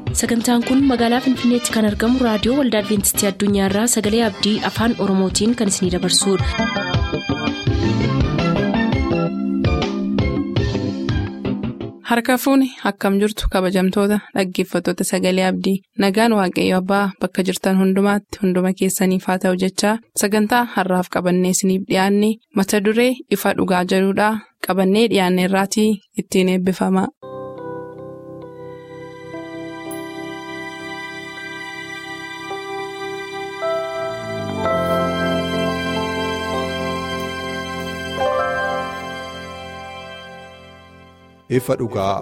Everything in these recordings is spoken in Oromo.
sagantaan kun magaalaa finfinneetti kan argamu raadiyoo waldaa adventistii addunyaarraa sagalee abdii afaan oromootiin kan isinidabarsudha. harka fuuni akkam jirtu kabajamtoota dhaggeeffattoota sagalee abdii nagaan waaqayyo abbaa bakka jirtan hundumaatti hunduma keessaniif haa ta'u jechaa sagantaa harraaf qabannee isiniif dhiyaanne mata duree ifa dhugaa jedhudhaa qabannee dhiyaanne irraatii ittiin eebbifama. ifa dhugaa.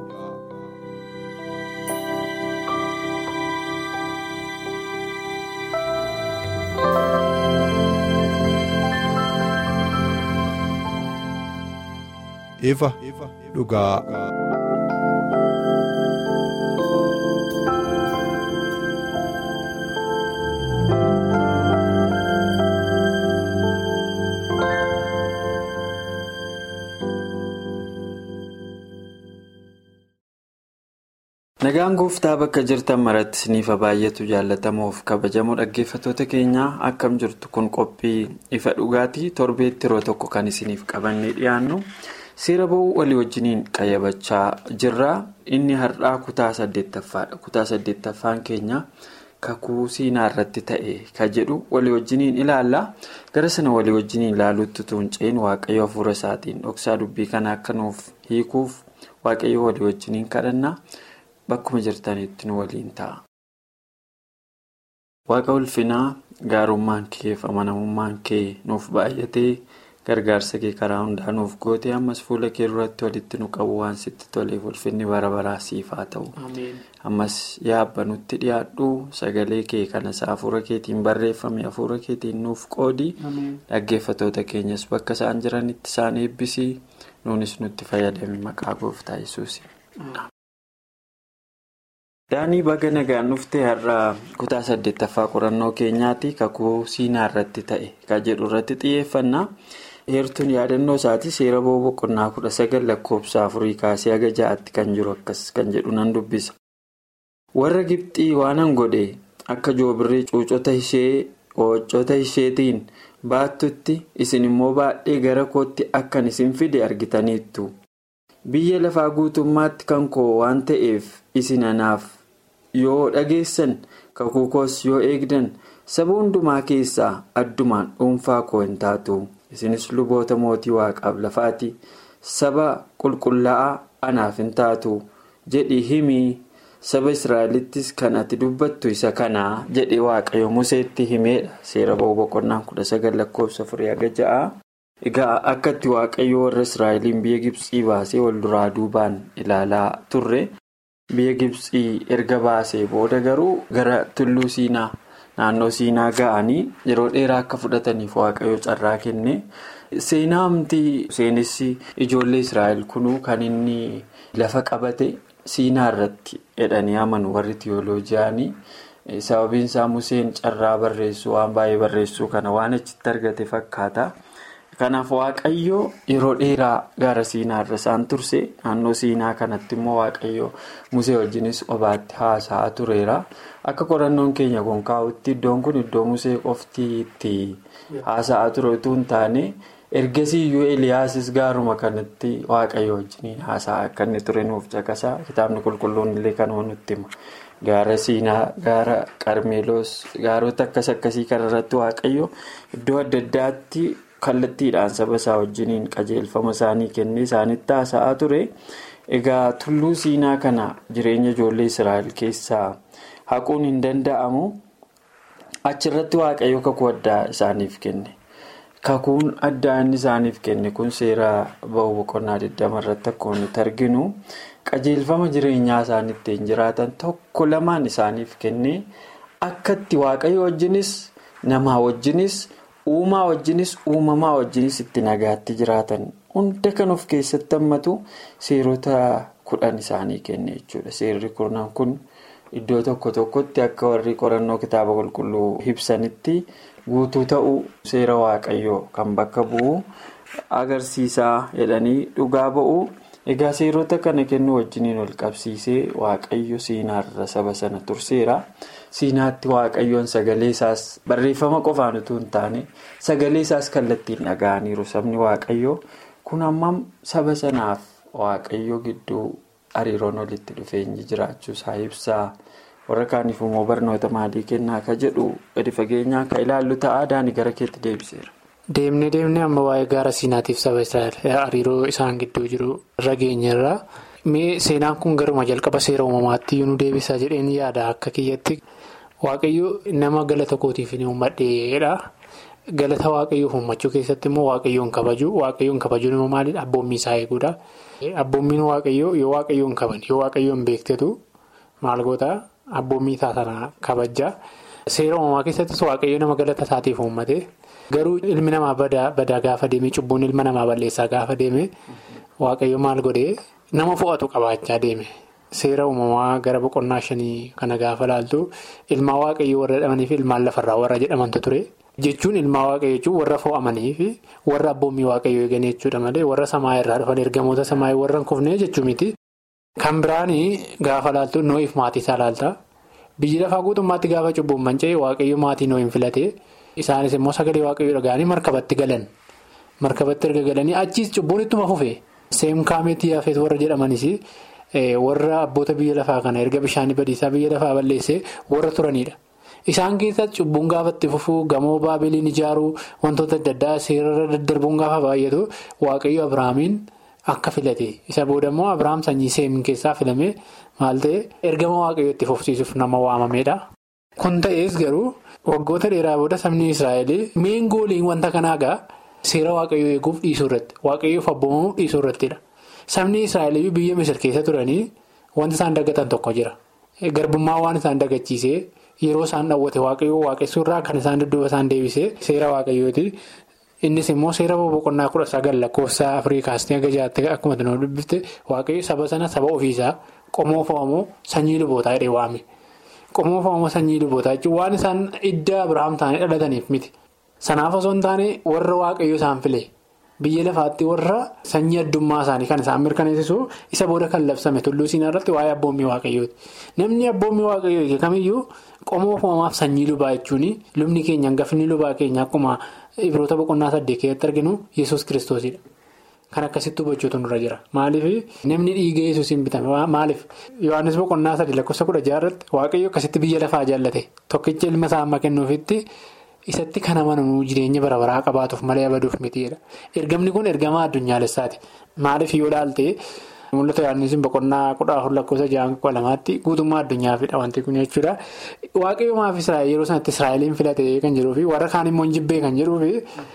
ifa dhugaa. nagaan gooftaa bakka jirtan maratti isiniif baay'atu jaalatamuuf kabajamoo dhaggeeffattoota keenyaa akkam jirtu kun qophii ifa dhugaatii torbeetti yeroo tokko kan isiniif qabannee dhiyaannu seera ba'uu walii wajjiniin qayyabachaa jirra inni har'aa kutaa saddeettaffaadha kutaa saddeettaffaan keenya kakuu siinaa irratti ta'e ka jedhu walii wajjiniin ilaalla gara sana walii wajjiniin ilaaluutti tuunceen waaqayyo hafuura isaatiin dhoksaa dubbii kana akka nuuf hiikuuf waaqayyo walii wajjiniin kadhanna. Bakkuma jirtanitti nu waliin ta'a. Waaqa ulfinaa gaarummaan kee fi amanamummaan kee nuuf baay'atee gargaarsa kee karaa hundaa nuuf gootee ammas fuula kee duratti walitti nu qabu waan sitti toleef ulfinni bara baraa siif haa ta'u. Ammas yaabba nutti dhiyaadhu sagalee kee kanas hafuura keetiin barreeffame hafuura keetiin nuuf qoodi. Dhaggeeffattoota keenyas bakka isaan jiranitti isaan eebbisii nuunis nutti fayyadame maqaa gooftaa yesuusi. Daanii baga nagaan dhuftee har'a kutaa saddeettaffaa qorannoo keenyaatti kakuu siinaa irratti ta'e kan jedhu irratti xiyyeeffannaa. Heertuun yaadannoo isaati seera ba'uu boqonnaa kudha sagal lakkoofsa afurii kaasee haga ja'aatti kan jiru akkas kan jedhu nan dubbisa. Warra Gibxii waanan godhe akka joobirrii cuucota ishee hooccota isheetiin baattutti isin immoo baadhee gara kootti akkan isin fide argitaniittu. Biyya lafaa guutummaatti kan koo waan ta'eef isin anaaf. yoo dhageessan kakuu koos yoo eegdan saba hundumaa keessaa addumaan dhuunfaa koo hin taatu isinis luboota mootii waaqaaf lafaati saba qulqullaa'aa anaaf hin taatu jedhi himii saba israa'elittis kan ati dubbattu isa kanaa jedhe waaqayyo museetti himeedha seera ba'uu boqonnaan kudha sagal lakkoofsa afurii haga ja'a. egaa akkatti waaqayyo warra israa'eliin biyya gibsii baasee wal duraa duubaan ilaalaa turre. biyya gibsii erga baasee booda garuu gara tulluu siinaa naannoo siinaa ga'anii yeroo dheeraa akka fudhataniif waaqayyo carraa kenne seenaa amtii seenessi ijoollee israa'el kunuu kan inni lafa qabate siinaa irratti jedhanii amanu warri tiyooloojiyaanii sababiin isaa museen carraa barreessuu waan baay'ee barreessuu kana waan achitti argate fakkaata. kanaaf waaqayyo yeroo dheeraa gaara siinaa irra isaan turse naannoo siinaa kanatti immoo waaqayyo musee wajjinis qobaatti haasa'aa tureera akka qorannoon keenya kun kaa'utti iddoon kun iddoo musee qofti itti haasa'aa ture utuu hin taane ergasii iyyuu eliyaasis gaaruma kanatti waaqayyo wajjiniin haasa'aa akka inni ture nuuf caqasaa kitaabni qulqulluun illee kanuma nutti hima gaara siinaa gaara qarmeeloos gaarota akkas akkasii kanarratti waaqayyo iddoo adda addaatti. kallattiidhaan saba isaa wajjiniin qajeelfama isaanii kennee isaanitti haasa'aa ture egaa tulluu siinaa kana jireenya ijoollee israa'el keessaa haquun hin danda'amu achirratti waaqayyo kakuu addaa isaaniif kenne kakuun addaa inni isaaniif kenne kun seera ba'uu boqonnaa 20 irratti akkuma nuti arginu qajeelfama jireenyaa isaan ittiin jiraatan tokko lamaan isaaniif kenne akkatti waaqayyo wajjinis namaa wajjinis. uumaa wajjinis uumamaa wajjinis itti nagaatti jiraatan hunda kan of keessatti hammatu seerota kudhan isaanii kenne jechuudha seerri kurnan kun iddoo tokko tokkotti akka warri qorannoo kitaaba qulqulluu ibsanitti guutuu ta'uu seera waaqayyoo kan bakka bu'u agarsiisaa jedhanii dhugaa ba'u Egaa seerota kana kennuu wajjiniin ol qabsiisee waaqayyo siinaarra saba sana turseera. Siinaatti waaqayyoon sagalee isaas barreeffama qofaan utuu hin taane sagalee isaas kallattiin dhaga'aniiru sabni waaqayyoo kun ammam saba sanaaf waaqayyo gidduu hariiroon walitti dhufeenyi jiraachuu isaa ibsaa warra kaaniif immoo barnoota maalii kennaa akka jedhu gadi fageenyaan kan ilaallu ta'a daani gara keetti deebiseera. Deemnee deemnee amma waa'ee gaara siinaatiif saba Israa'el hariiroo isaan gidduu jiru irra geenyerra. Mee seenaan kun garuma jalqaba seera uumamaatti nu deebisaa jedheen yaada akka kiyyatti waaqayyo nama galata kootiif ni uummadheedha. Galata waaqayyoof uummachuu keessatti immoo waaqayyoon kabaju waaqayyoon kabajuun immoo maalidha abboommii isaa eeguudha. Abboommiin waaqayyoo yoo waaqayyoon kaban yoo waaqayyoon beektetu maal goota abboommii isaa sana kabajja. Seera uumamaa keessattis waaqayyo nama galata isaatiif uummate. Garuu ilmi namaa badaa gaafa deeme cubbuun ilma namaa balleessaa gaafa deeme waaqayyo maal godhee nama fo'atu qabaachaa deeme. Seera uumamaa gara boqonnaa shanii kana gaafa laaltu ilmaa waaqayyoo warra jedhamanii fi ilmaan lafarraa warra jedhamantu ture. Jechuun ilmaa waaqayyoo jechuun warra fo'amanii fi warra abboommii waaqayyoo eegan jechuudha malee warra samaa irraa dhufan ergamoota samaa warra hin kufnee jechuu miti. Kan biraanii gaafa laaltu noo'iif maatii isaa laalta. Biyyi lafaa guutummaatti gaafa cubbuun manca'e waaqayyo maatii noo'in filate. Isaanis immoo sagalee waaqayyoo dhaga'anii markabatti galan. Markabatti erga galanii achiis cubbuun ittuma fufe. Seemkaameetii hafeet warra jedhamanis warra abboota biyya lafaa kana erga bishaanii badiisaa biyya lafaa balleessee warra turanidha. Isaan keessatti cubbuun gaafa itti fufuu gamoo baabiliin ijaaruu wantoota adda addaa seerarra daddarbuun gaafa baay'atu waaqayyo Abiraamiin akka filate. Isa booda immoo Abiraam sanyii seemin keessaa filame maal ta'e ergama waaqayyoo itti fufsiisuuf nama waamamedha. Kun ta'ees garuu. Waggoota dheeraa booda sabni Israa'el meen gooliin wanta kanaa gaa seera waaqayyoo eeguuf dhiisuu irratti waaqayyoof abboomamuuf dhiisuu irrattidha. Sabni Israa'el biyya Misir keessa turanii wanta isaan dagatan tokko jira. Garbummaa waan isaan dagachiisee yeroo isaan dhawwate waaqayyoo waaqessuu irraa kan isaan dudduuba isaan deebisee seera waaqayyooti. Innis immoo seera boqonnaa kudha sagal lakkoofsa Afrikaastii aga jiraatti akkuma nu dubbifte waaqayyo saba sana saba ofiisaa qomoo fo'amoo sanyii lubootaa jedhee waame. Qomoo fo'amoo sanyii lubootaa jechuun waan isaan idda Abiraam ta'anii dhalataniif miti. Sanaaf osoo hin taane warra waaqayyo isaan file biyya lafaatti warra sanyii addummaa isaanii kan isaan mirkaneessisu isa booda kan labsame tulluu siinaa irratti waa'ee abboommii waaqayyooti. Namni abboommii waaqayyoo kamiyyuu qomoo fo'amaaf sanyii lubaa jechuun lubni keenya hangafni lubaa keenya akkuma ibroota boqonnaa saddeet keessatti arginu yesus kiristoosidha. Kan akkasitti hubachuutu nurra jira. Maaliif namni dhiiga yesuusiin bitame maaliif Yohaannis boqonnaa sadii lakkoofsa kudha jaarratti waaqayyo akkasitti biyya lafaa jaallate tokkicha ilma isaa amma kennuufitti isatti kan amanamuu jireenya bara baraa qabaatuuf malee abaduuf mitiidha. Ergamni kun ergamaa addunyaalessaati. Maaliif yoo ilaalte mul'ata Yohaannis boqonnaa kudha afur lakkoofsa ja'a kudha lamaatti guutummaa addunyaafidha wanti kun jechuudha. Waaqayyo maaf Israa'el yeroo sanatti Israa'eliin filatee kan jiruufi warra kaan immoo hin jibbee kan jiruufi.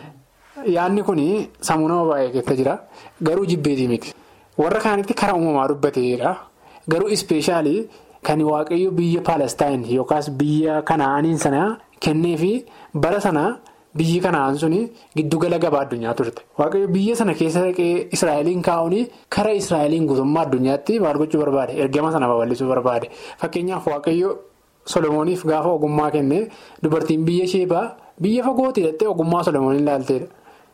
Yaadni kun sammuu nama baay'ee keessa jira. Garuu jibbeetii miti. Warra kaanitti karaa uumamaa dubbateedha. Garuu ispeeshaalii kan waaqayyo biyya Paalestaan yookaas biyya Kanaaniin sana kenneefi bara sana biyyi Kanaan suni giddugala gabaa addunyaa turte. Waaqayyo biyya sana keessa dhaqee Israa'eliin kaa'uun karaa Israa'eliin guutummaa addunyaatti maal gochuu barbaade? Ergama sana babal'isuu barbaade. Fakkeenyaaf waaqayyo Solomooniif gaafa ogummaa kenne dubartiin biyya Sheebaa biyya fagootti hidhattee ogummaa Solomooniin ilaalteedha.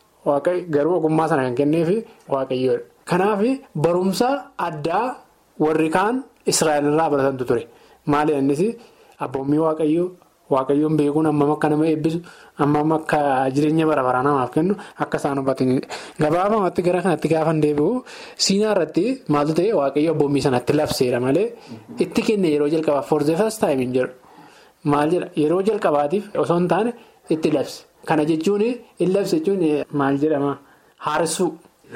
Garuu ogummaa sana kan kenneefi waaqayyoodha. Kanaaf barumsa addaa warri kaan Israa'el irraa baratantu ture. Maali innis abboommii waaqayyoo waaqayyoon beekuun hammam akka nama eebbisu hammam akka jireenya bara baraa namaaf kennu akka isaan hubatanidha. Gabaabumatti gara kanatti gaafa deebi'u siinaa irratti maaltu ta'e waaqayyo abboommii sanatti labseera malee itti kenne yeroo jalqabaaf for the first time hin jedhu. Maal jedha yeroo jalqabaatiif osoo hin taane itti labse. Kana jechuun in labse jechuun maal jedhama haaressuu.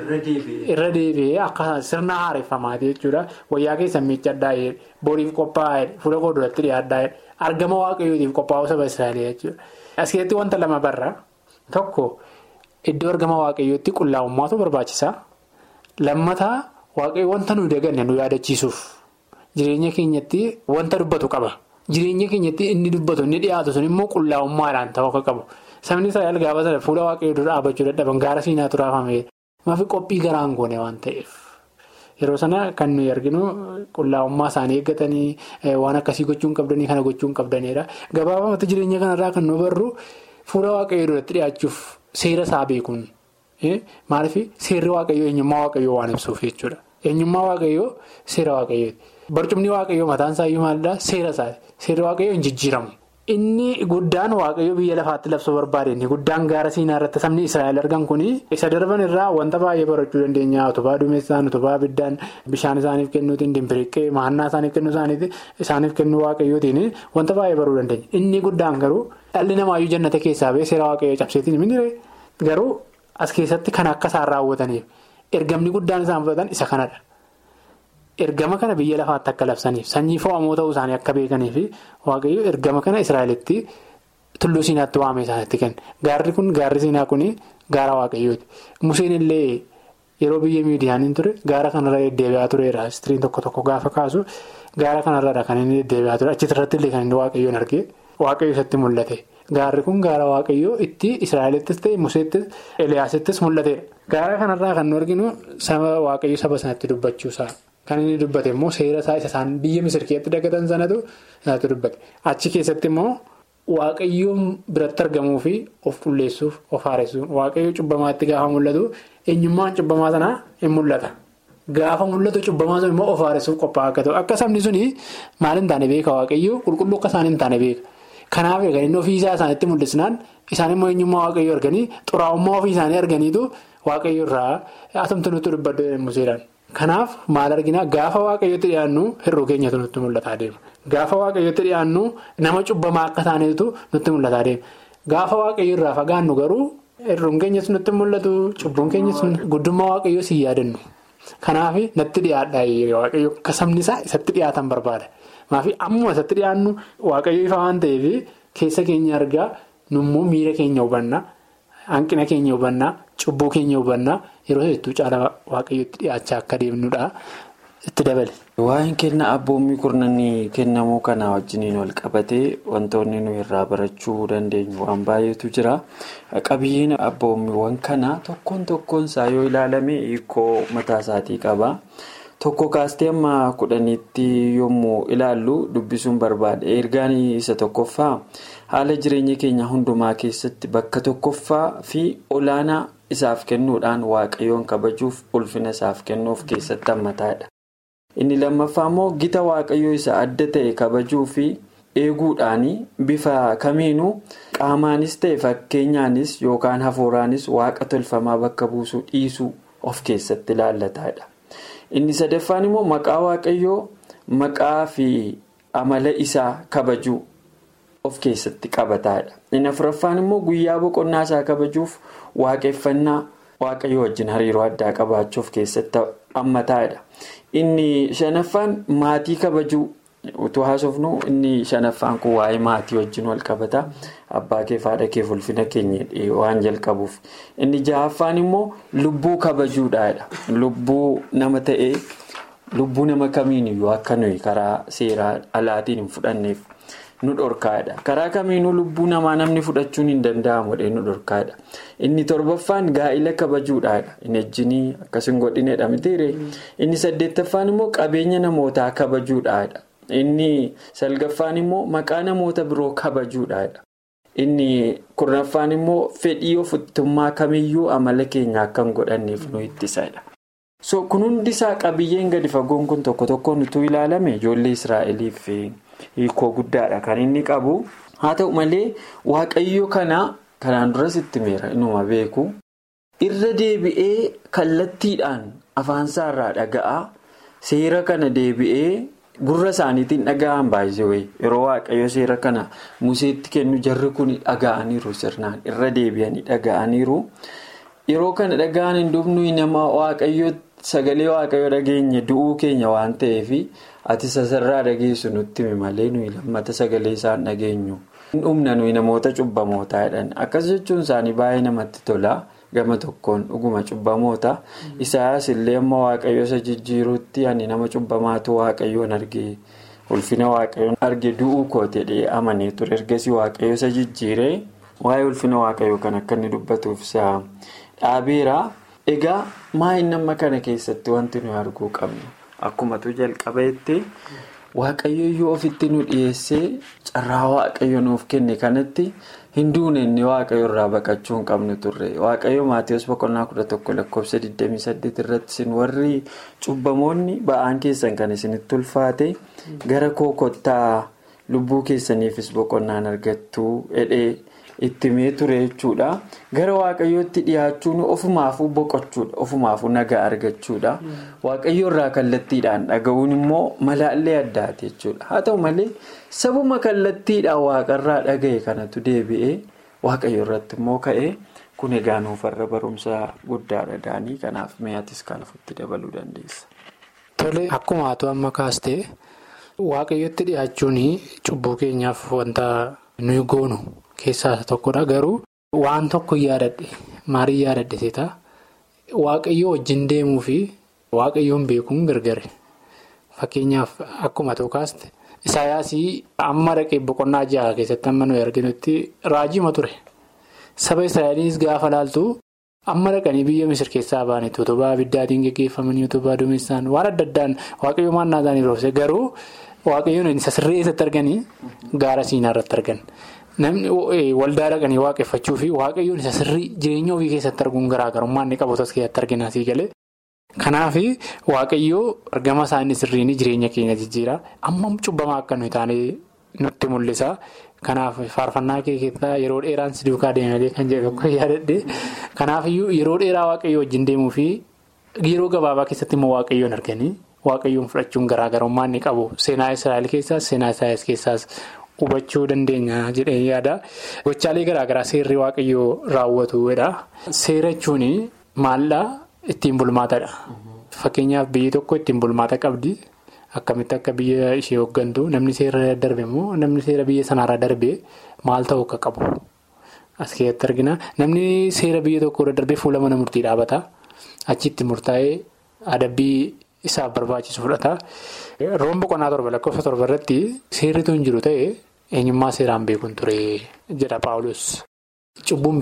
Irra deebi'ee akka sirna haareffamaati jechuudha. Wayyaa keessa miiccadhaa boriif qophaa'e fuula koo duratti dhiyaadhaa argama waaqayyootiif qophaa'uu saba Israa'elii jechuudha. As keessatti wanta lama barra tokko iddoo argama waaqayyootti qullaa'ummaatu barbaachisa. Lammataa waaqayyo wanta nuyi daganne nu yaadachiisuuf jireenya keenyatti wanta dubbatu qaba. Jireenya keenyatti inni dubbatu inni dhiyaatu sun immoo qullaa'ummaadhaan ta'uu akka qabu. Sabni Israa'el gaafa sana fuula waaqayyoo dura dhaabachuu dadhaban gaara siinaatu raafame. Maafi qophii garaan goone waan ta'eef yeroo sana kan nuyi arginu qullaa'ummaa isaanii eeggatanii waan akkasii gochuun qabdanii kana gochuun qabdanidha. Gabaabumatti jireenya kanarraa kan nu barru fuula waaqayyoo duratti dhiyaachuuf seera isaa beekuun maaliif seerri waaqayyoo eenyummaa waaqayyoo waan ibsuuf jechuudha. eenyummaa waaqayyoo seera waaqayyooti. Barcumni waaqayyoo mataan isaayyuu maalidhaa seera isaati. Seera waaqayyoo hin jijjiiramu. Inni guddaan waaqayyoo biyya lafaatti labsuu barbaade inni guddaan gaara siinaa irratti sabni Israa'el argan kuni isa darban irraa wanta baay'ee barachuu dandeenya utubaa duumessaan utubaa abiddaan bishaan isaaniif kennuutiin dimbiriqqee mahannaa isaaniif kennuu isaaniitiin isaaniif kennuu waaqayyootiin wanta baay'ee baruu dandeenya. Inni guddaan garuu dhalli namaayyuu jannata keessaa ba'ee seera waaqayyoo cabseetiin minire garuu as keessatti kan akka isaan raawwataniif ergamni guddaan isaan fudhatan isa kanadha. Ergama kana biyya lafaatti akka labsaniif sanyii fo'amoo ta'uu isaanii akka beekaniif waaqayyo ergama kana Israa'elitti tulluu siinaatti waamee isaanitti kenna. Gaarri kun gaarri siinaa kun gaara waaqayyooti. Museen illee yeroo biyya miidiyaaniin ture gaara kanarra deddeebi'aa tureera. Istiriin tokko tokko gaafa kaasu gaara kanarra kan inni deddeebi'aa ture. Achirratti illee kan inni waaqayyoon argee waaqayyo isatti mul'ate. Gaarri kun gaara waaqayyoo itti Israa'elittis ta'e Museettis Eliyaasittis mul'atedha. Gaara kanarraa kan nu arginu saba waaqayyo saba sanatti dubbachuusaa. Kan inni dubbate immoo seera isaa isa isaan biyya misir keessatti dagatan sanatu isaatu dubbate. Achi keessatti immoo waaqayyoon biratti argamuu fi of qulleessuuf of haaressuun waaqayyoo cubbamaatti gaafa mul'atu eenyummaan cubbamaa sanaa hin mul'ata. Gaafa mul'atu cubbamaa sun immoo of haaressuuf qophaa'aa akka ta'u akka sabni suni maal hin taane beeka waaqayyoo qulqulluu akka isaan hin taane beeka. Kanaaf egaa inni ofii isaa isaanitti mul'isnaan isaan immoo eenyummaa waaqayyoo arganii xuraa'ummaa ofii isaanii arganiitu waaqayyo irraa atumtu nutti dubbadhu museedhaan. Kanaaf maal arginaa gaafa waaqayyooti dhiyaannu hir'uu keenyatu nutti mul'ataa deema. Gaafa waaqayyooti dhiyaannu nama cubbamaa akka taanetu nutti mul'ataa deema. Gaafa waaqayyo irraa fagaannu garuu hir'uun keenyas nutti mul'atu cubbuun keenyas guddummaa waaqayyoo si yaadannu. Kanaaf natti dhiyaadhaa waaqayyo akka sabni isaa isatti dhiyaatan barbaada. Maafi ammuma isatti dhiyaannu waaqayyo ifa waan ta'eef keessa keenya argaa nummoo miira keenya hubannaa hanqina keenya hubannaa cubbuu keenya hubannaa yeroo hedduu caala waaqayyotti dhiyaachaa akka deemnudha itti dabale. Waa'een kennaa abboommii kurnanii kennamuu kanaa wajjiniin wal qabatee wantoonni nuyi irraa barachuu dandeenyu waan baay'eetu jira. Qabiyyeen abboommiiwwan kanaa tokkoon tokkoon isaa yoo ilaalame hiikoo mataa isaatii qaba. Tokko kaastee amma kudhaniitti yommuu ilaallu dubbisuun barbaade ergaan isa tokkoffaa haala jireenya keenya hundumaa keessatti bakka tokkoffaa fi olaanaa isaaf kennuudhaan waaqayyoon kabajuuf ulfina isaaf kennuuf keessatti hammataadha. Inni lammaffaa immoo gita waaqayyoo isa adda ta'e kabajuu fi eeguudhaan bifa kamiinuu qaamaanis ta'e fakkeenyaanis yookaan hafuuraanis waaqa tolfamaa bakka buusuu dhiisuu of keessatti ilaallataadha. Inni sadaffaan immoo maqaa waaqayyoo maqaa fi amala isaa kabajuu of keessatti qabataadha. Inni afuraffaan immoo guyyaa boqonnaa isaa kabajuuf waaqeffannaa waaqayyoo wajjin hariiroo addaa qabaachuu of keessatti hammataadha. Inni shanaffaan maatii kabajuu utuu haasofnu inni shanaffaan kun waa'ee maatii wajjin wal qabata. Abbaa kee fi haadha kee ulfina keenya waan jalqabuuf. Inni jahaffaan immoo lubbuu kabajuudhaadha. Lubbuu nama ta'ee lubbuu nama kamiiniyyuu akka nuyi karaa seeraa alaatiin hin fudhanneef nu dhorkaadha. Karaa kamiinuu lubbuu namaa namni fudhachuun hin danda'amudha nu dhorkaadha. Inni torbaffaan gaa'ila kabajuudhaadha. Inni ejjinii akkas hin godhinedha mitiire. Inni saddeettaffaan immoo qabeenya namootaa kabajuudhaadha. Inni salgaffaan immoo maqaa namoota biroo kabajuudhaadha. Inni kurnaffaan immoo fedhii ofittummaa kamiyyuu amala keenya akka hin godhanneef nu ittisadha. So kun hundisaa qabiyyeen gadi fagoon kun tokko tokkoon utuu ilaalame ijoollee Israa'eliif hiikoo guddaadha kan inni qabu. Haa ta'u malee waaqayyo kana kanaan duras itti meera inuma beeku. Irra deebi'ee kallattiidhaan afaansaa irraa dhaga'a. Seera kana deebi'ee. Gurra isaaniitiin dhaga'an baay'ee yeroo waaqayyo seera kana museetti kennu jarri kun dhaga'aniiru sirnaan irra deebi'anii dhaga'aniiru. Yeroo kana dhaga'an hin dhufnu nama waaqayyo sagalee waaqayyo dhageenye du'uu keenya waan ta'eef ati sasarraa dhageessu nutti himi malee nuyi lammata sagalee isaan dhageenyu. Dhumna nuyi namoota cubbamootaa jedhan akkas jechuun isaanii baay'ee namatti tola. Gama tokkoon dhuguma cubbamoota. Isaayyaas illee amma waaqayyo isa jijjiiruutti ani nama cubbamaatu waaqayyoon arge ulfina waaqayyoon arge du'uu kooti jedhee amanee ture. Ergasii waaqayyo isa jijjiiree waa'ee ulfina waaqayyoo kan akka inni dubbatuuf isa dhaabeera. Egaa maayin nama kana keessatti wanti nuyi arguu qabnu akkumatu jalqabeetti waaqayyo iyyuu ofitti nu dhiyeessee carraa waaqayyo nuuf kenne kanatti hin duune inni waaqayyo irraa baqachuu hin qabnu turre waaqayyo maatiyoos boqonnaa kudha tokko lakkoofsa 28 irratti isin warri cubbamoonni ba'aan keessan kan isinitti ulfaate gara koo kottaa lubbuu keessaniifis boqonnaan argattuu hidhee itti mee ture jechuudha gara waaqayyootti dhiyaachuun ofumaafuu boqochuudha ofumaafuu nagaa argachuudha waaqayyo irraa kallattiidhaan dhaga'uun immoo malaallee addaati jechuudha haa ta'u malee sabuma kallattiidhaan waaqarraa dhaga'e kanatu deebi'ee waaqayyo irratti immoo ka'ee kun egaa nuufarra barumsa guddaadha daanii kanaaf mi'aatis kan ofitti dabaluu dandeessa. Tole akkuma haatu amma kaastee waaqayyotti dhiyaachuun cubbuu keenyaaf wanta nuyi goonu. Keessaa tokkodha garuu waan tokko yaadadhe maaliin yaadadhe seetaa waaqayyoo wajjin deemuu fi waaqayyoon beekuun gargare fakkeenyaaf akkuma tokkaaste isaayaasii amma dhaqee boqonnaa ja'a keessatti amma nuyi arginutti raajima ture saba israa'eliis gaafa laaltu amma dhaqanii biyya misir keessaa ba'anitti utubaa abiddaatiin geggeeffamanii utubaa duumessaan waan adda addaan waaqayyoo maannaa isaanii roobse garuu waaqayyoon isa sirree eessatti arganii gaara siinaa irratti argan. Namni waldaa dhaqanii waaqeffachuu fi waaqayyoon isa sirrii jireenya ofii keessatti arguun garaagarummaa inni qabu as keessatti argina asii galee. Kanaaf waaqayyoo argama isaanii sirriin jireenya keenya jijjiira. Amma cubbamaa akka nuyi taane nutti mul'isa. Kanaaf faarfannaa kee keessaa yeroo dheeraan si duukaa deemalee kan jedhu tokko yaadadhe. Kanaafiyyuu yeroo dheeraa waaqayyoo wajjin deemuu fi yeroo gabaabaa keessatti immoo waaqayyoon arganii waaqayyoon fudhachuun garaagarummaa inni qabu seenaa Israa'el keessaas seenaa Isaayyaas keessaas. Hubachuu dandeenya jedhee yaada. Gochaalee garaagaraa seerri waaqayyoo raawwatudha. Seera jechuun maallaa ittiin bulmaatadha. Fakkeenyaaf biyyi tokko ittiin bulmaata qabdi. Akkamitti akka biyya ishee hooggantu namni seera darbe immoo namni seera biyya sanaarra darbe maal ta'uu akka qabu. As keessatti argina. Namni seera biyya tokko irra darbee fuula mana murtii dhaabata. Achitti murtaa'ee adabbii isaaf barbaachisu fudhata. Roon boqonnaa torba lakkoofsa torba irratti seerritu hin jiru ta'e eenyummaa seeraan beekuun ture jedha Paawulos. Cubbuun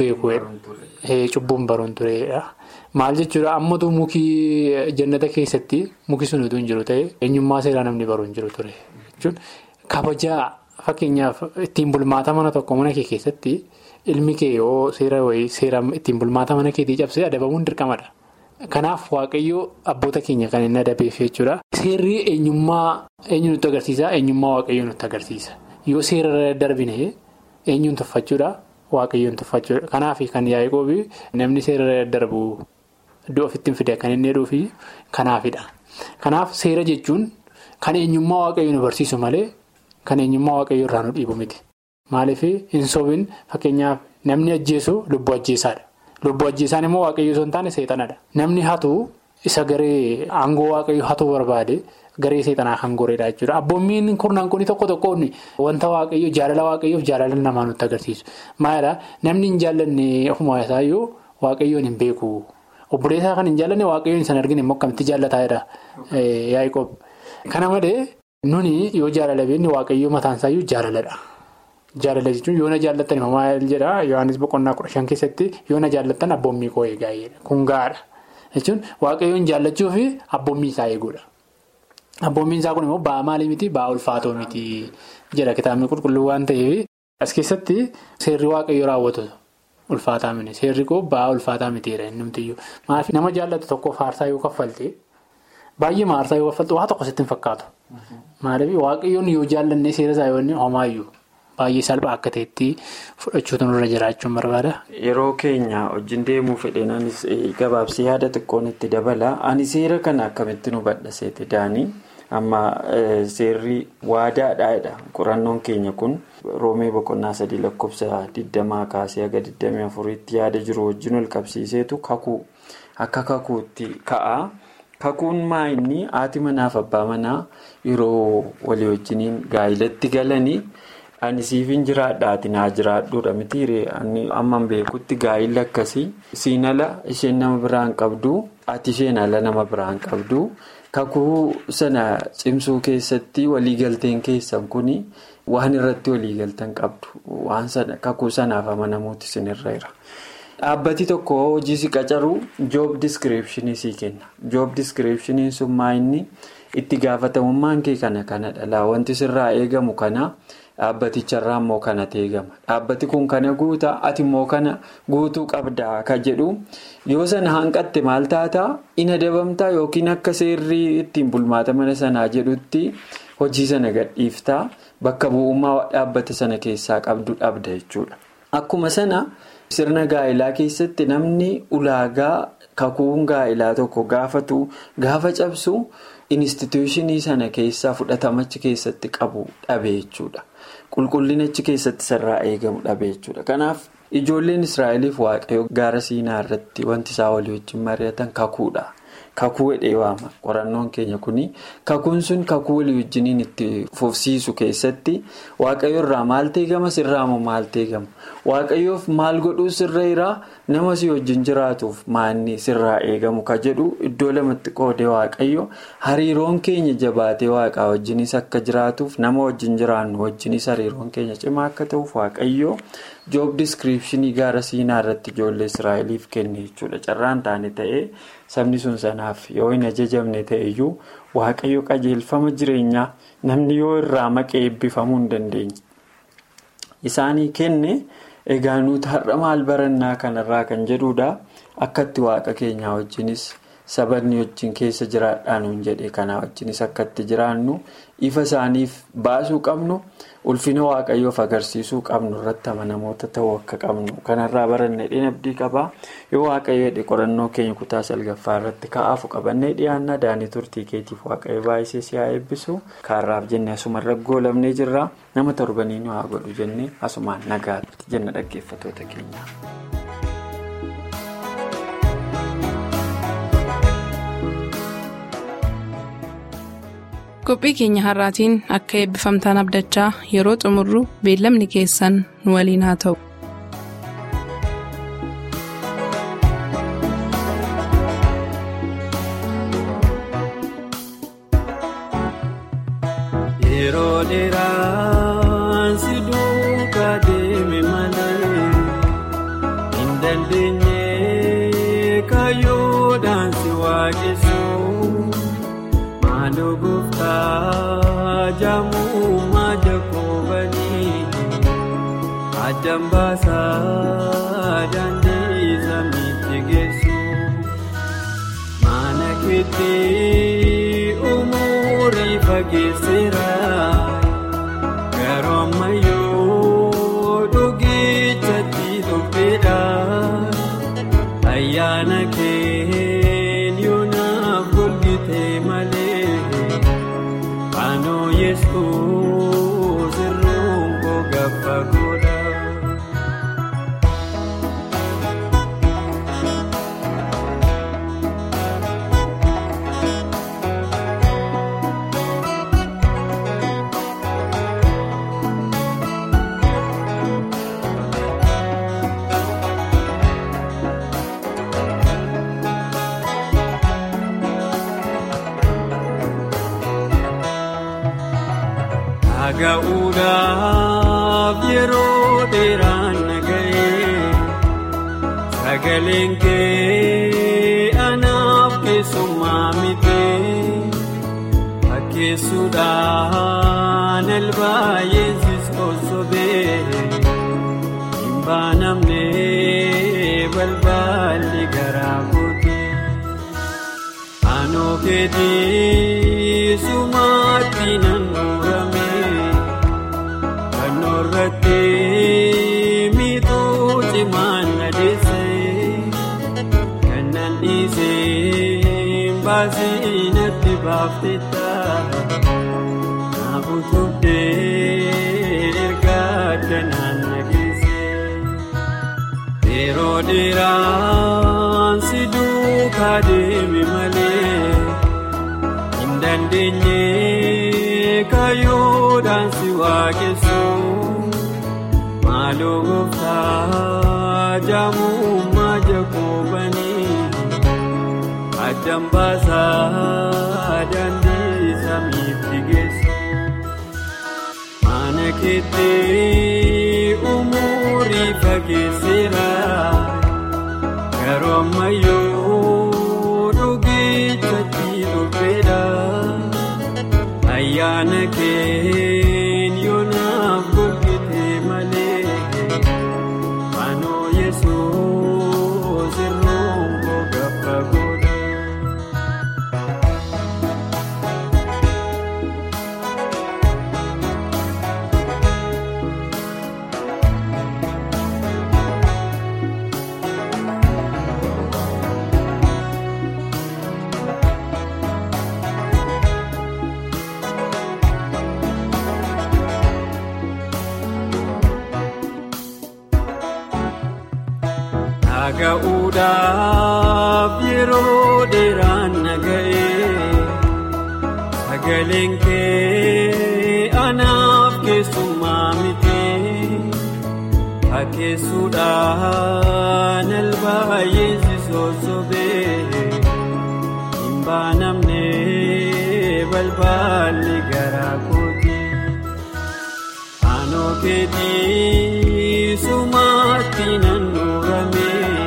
beekuu cubbuun baruun turedha. Maal jechuudha ammatu mukii jannata keessatti muki sun utuu hin jiru ta'e eenyummaa seeraa namni baruu hin jiru ture jechuun kabajaa fakkeenyaaf ittiin bulmaata mana tokko mana kee keessatti ilmi kee yoo seera wayii seera ittiin bulmaata mana keetii cabsee adabamuun dirqamadha. Kanaaf waaqayyoo abboota keenya kan inni adabeef jechuudha. Seerri eenyummaa eenyu nutti agarsiisa eenyummaa waaqayyoo nutti agarsiisa. Yoo seera darbine eenyuun tuffachuudha waaqayyoon tuffachuudha. Kanaaf kan yaa'ii namni seera darbu iddoo ofitti hin fide kan inni jedhuufi kanaafidha. Kanaaf seera jechuun kan eenyummaa waaqayyoo nu barsiisu malee kan eenyummaa waaqayyoo irraa nu dhiibu miti. Maaliif hin sobin fakkeenyaaf namni ajjeesu lubbuu ajjeesaadha. Lubbuu ajjeesaan immoo waaqayyoo osoo hin taane seexanadha. Namni hatu isa garee aangoo waaqayyoo hatuu barbaade garee seexanaa kan goreedha jechuudha. Abboommiin kurnaan kun tokko tokkoon wanta waaqayyoo jaalala waaqayyoof jaalala namaa nutti agarsiisu. Maalidhaa namni hin jaallanne ofuma isaayyuu waaqayyoon hin beeku. Obboleessaa kan hin jaallanne waaqayyoon isaan arginu immoo akkamitti jaallataadha yaa'ii Kana malee nuni yoo jaalala beekne waaqayyoo mataan isaayyuu jaalaladha. Jaalala jechuun yoo na jaallattan maal jedhaa Yohaannis boqonnaa kudha shan keessatti yoo na jaallattan abboommii koo eegaa kun gaadha jechuun waaqayyoon jaallachuu fi abboommii isaa eeguudha. Abboommiin isaa kun immoo ba'aa maalii miti ba'aa ulfaatoo miti jedha kitaabni qulqulluu waan ta'eef as keessatti seerri waaqayyoo raawwatu ulfaataa miti seerri koo ba'aa ulfaataa mitiidha inni numtiyyuu maaliif nama jaallatu tokkoof aarsaa yoo kaffalte baay'ee aarsaa yoo kaffalte waa tokko sitti hin fakkaatu maaliif waaqayyoon yoo jaallanne seera isaa yoo homaayyuu. Baay'ee salphaa akka ta'etti fudhachuutu nurra jiraachuun barbaada. Yeroo keenya wajjin deemuu fedheen anis gabaabsee yaada xiqqoon itti dabala. Ani seera kana akkamitti nu badhaseeti daanii amma seerri waadaadhaadha. Qorannoon keenya kun roomee boqonnaa sadii lakkoofsa digdamaa kaasee haga digdamii afuriitti yaada jiru wajjin wal qabsiiseetu kakuu akka kakuutti ka'a. Kakuun maa inni haati manaaf abbaa manaa yeroo walii wajjiniin gaa'ilatti galanii. Ani siifin jiraadhaati naa jiraadhuudha mitiiree amman beekutti gaa'illi akkasii siin ala isheen nama biraan qabdu ati isheen ala nama biraan qabdu kakuu sana cimsuu keessatti waliigalteen keessan kuni waan irratti waliigaltan qabdu waan sana kakuu sanaaf amanamuuti sinirra jira. Dhaabbati tokko hojii si qacaru joob diskiripshinii sii kenna joob diskiripshiniin sun maa inni itti gaafatamummaan kee kana kanadha laa wanti sirraa eegamu kana dhaabbaticharraa immoo kanatu eegama dhaabbati kun kana guutaa ati immoo kana guutuu qabdaa ka jedhu yoo sana hanqatte maal taataa in adabamtaa yookiin akka seerri ittiin bulmaata mana sanaa jedhutti hojii sana gadhiiftaa bakka bu'ummaa dhaabbata sana keessaa qabdu dhabda jechuudha. Akkuma sana sirna gaa'ilaa keessatti namni ulaagaa kakuun gaa'ilaa tokko gaafatu gaafa cabsu instituushinii sana keessaa fudhatamachi keessatti qabu dhabe jechuudha. Qulqullinachi keessatti sirraa eegamu dhabe jechuudha. Kanaaf ijoolleen Israa'eliif waaqayyo gaara siinaa irratti wanti isaa walii wajjin mari'atan kakuudha. Kakuu hidhee waama qorannoon keenya kuni kakuun sun kakuu walii wajjiniin itti fufsiisu keessatti waaqayyo irraa maal eegama sirraa moo maal eegama waaqayyoof maal godhuu sirra irraa nama si wajjin jiraatuuf maanni sirraa eegamu ka jedhu iddoo lamatti qoodee waaqayyo hariiroon keenya jabaatee waaqaa wajjinis akka jiraatuuf nama wajjin jiraannu wajjinis hariiroon keenya cimaa akka ta'uuf waaqayyo joob diskiripshinii gaara siinaa irratti ijoollee israa'eliif kenne jechuudha carraan taane ta'ee. sabni sun sanaaf yoo hin ajajamne ta'eyyuu waaqayyo qajeelfama jireenyaa namni yoo irraa maqee eebbifamuu hin dandeenye. Isaanii kenne egaa nuti har'a maal barannaa kanarraa kan jedhudha akkatti waaqa keenyaa wajjinis sabanni wajjin keessa jiraadhaan hin jedhe kanaa wajjinis akkatti jiraannu ifa isaaniif baasuu qabnu ulfina waaqayyoof agarsiisuu qabnu irratti amanamoota ta'uu akka qabnu kanarraa baranne dhinabdii qabaa yoo waaqayyo jedhe qorannoo keenya kutaa salgaffaa irratti ka'aafu qabannee dhiyaannaa daanii turtii keetiif waaqayyo baay'isee si haa eebbisu kaarraaf jennee asumarra goolabnee jirra nama torbanii nu haa godhu jennee asumaan nagaatti jenna dhaggeeffatoota keenya. qophii keenya har'aatiin akka eebbifamtaan abdachaa yeroo xumurru beellamni keessan nu waliin haa ta'u. Yeroo dheeraan si duukaa deeme malee hin dandeenye kaayyoodhaan si waaqessuun. Maaloo gooftaa jaamummaa jakoobanii addaan baasaa daandii samiitti geessu mana keetti umurii fageesseera garuu ammayyuu dhugichatti tolfeedha ayyaana kee yoonaaf golgitee malee. Anoo yesuus irruun koo gaafa godha. Dhaga'uudhaaf yeroo dheeraan nagahee sagaleen kee anaaf keessummaa mitee fakkeessuudhaan albaayeen siskoosobee hin baanamnee balballi garaa kootee anoo keetii sumaatti nan murame. Irratti miidhuu cimaan adeessee kannaan dhiisee baasii natti baafteetta naaf utubdee ergaa danaan nageessee yeroo dheeraan si duukaa deeme malee hin dandeenye. Kaayyoodhaan si waaqessuun maaloo gooftaa jaamummaa jakoobanii addaan baasaa daandii samiitti geessu mana keetti umurii fageesseera garuu ammayyuu dhugichatti dhufeedha. ayyaana keen yoonaaf golgite malee faanoo yesuus irroon gogaffa godha. Dhaga'uudhaaf yeroo dheeraan naga'ee sagaleen kee anaaf keessummaa miti hakkeessuudhaan albaay'een si sossobee hin baanamne balballi garaa kooti aanoo keetii sumaatti nan nuurame.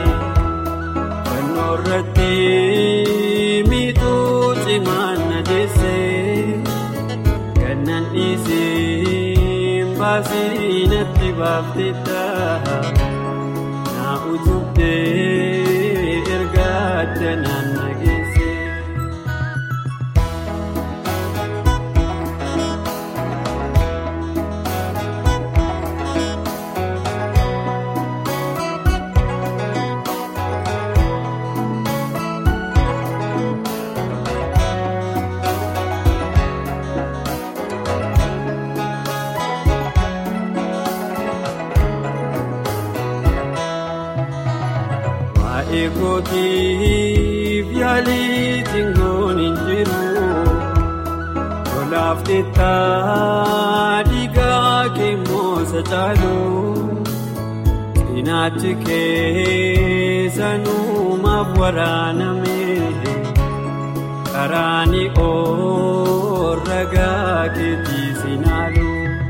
irratti miituu cimaan na deessee gannan dhiisiin baasii natti baafteetta na utubdee erga addanaan na geesse. Eegootiif yaalii xingoon hin jiru tolaaf teettaa dhiigaa keemoosa caalu cinaachi keessanumaaf waraaname karaani oorragaa keetii sinaalu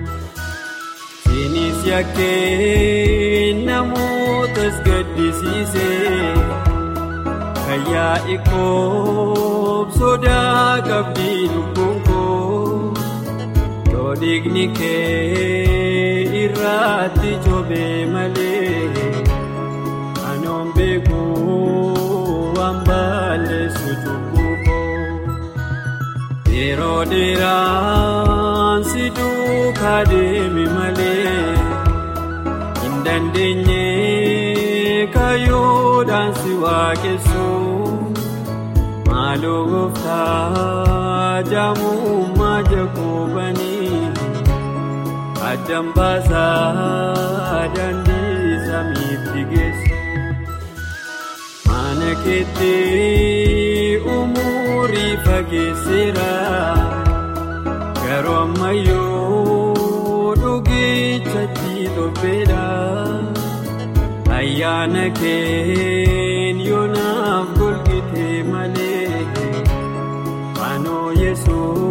sinis yakkee namootas gaddisiisee. Fayyaa ikoob sodaa qabdii lubbuun koo yoo dhiigni kee irratti coobee malee anoon beekuu waan balleessu cubbuu koo yeroo dheeraan si duukaa deemi malee hin dandeenye. Kaayyoodhaan si waaqessu maaloo gooftaa jaamummaa jakoobanii addaan baasaa daandii samiitti geessu mana keetti umurii fageesseera garuu ammayyuu dhugichatti dhobbeedha. ayyaana keen yoonaaf golgite malee faanoo yesuus.